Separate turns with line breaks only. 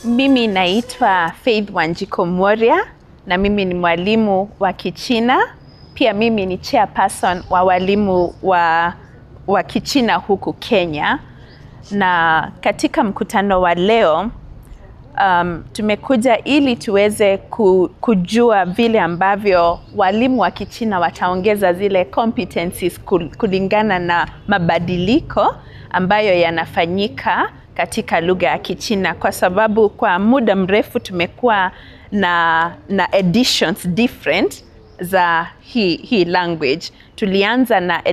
Mimi naitwa Faith Wanjiko Mworia na mimi ni mwalimu wa Kichina. Pia mimi ni chairperson wa walimu wa, wa Kichina huku Kenya. Na katika mkutano wa leo um, tumekuja ili tuweze ku, kujua vile ambavyo walimu wa Kichina wataongeza zile competencies kul- kulingana na mabadiliko ambayo yanafanyika katika lugha ya Kichina kwa sababu kwa muda mrefu tumekuwa na, na editions different za hii, hii language. Tulianza na